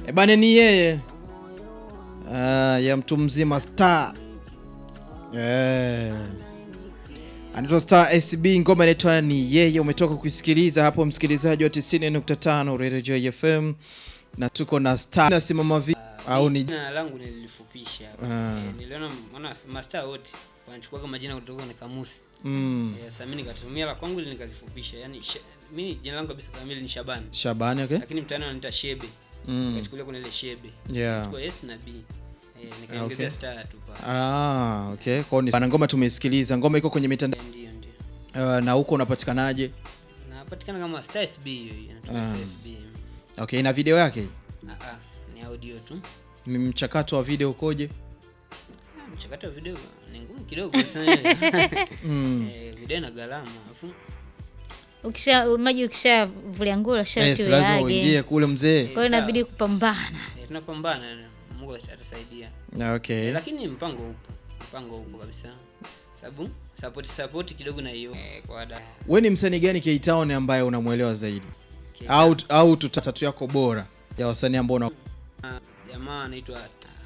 E bane ni yeye uh, ya mtu mzima Star eh, anaitwa Star SB, ngoma inaitwa ni yeye. Umetoka kuisikiliza hapo, msikilizaji wa 90.5 Radio Joy FM, na tuko na Star nasimama vi au ni Jina langu nilifupisha. Ah. Eh, niliona maana mastaa wote wanachukua majina kutoka kwenye kamusi. mm, Eh, sasa mimi nikatumia la kwangu ili nikalifupisha. Yaani She- mimi jina langu kabisa kamili ni Shabani. Shabani okay? Lakini mtaani wananiita Shebe. mm, Nikachukulia kuna ile Shebe. yeah. Kwa S na B. Eh, nikaongezea Okay. star tu pale. Ah, okay. Kwa hiyo ni ngoma tumeisikiliza, ngoma iko kwenye mitandao Eh, Ndio ndio. uh, na huko unapatikanaje? Napatikana kama Star SB hiyo. Inatumia Ah. Star SB. Okay, na video yake Ah ah, ni audio tu. mchakato wa video ukoje? Ah, Mchakato wa video ni ngumu kidogo sana. Mm. Eh, video ina gharama. Alafu ukisha maji ukishavulia nguo Yes, sharti lazima uyage. uingie kule mzee. Kwa hiyo inabidi kupambana. eh, tunapambana Mungu atasaidia. Okay. Eh, lakini mpango upo mpango upo kabisa sababu support support kidogo na hiyo eh, kwa ada We ni msanii gani K-Town ambaye unamwelewa zaidi? Au au tuta- tatu yako bora ya wasanii ambao una Ah, jamaa anaitwa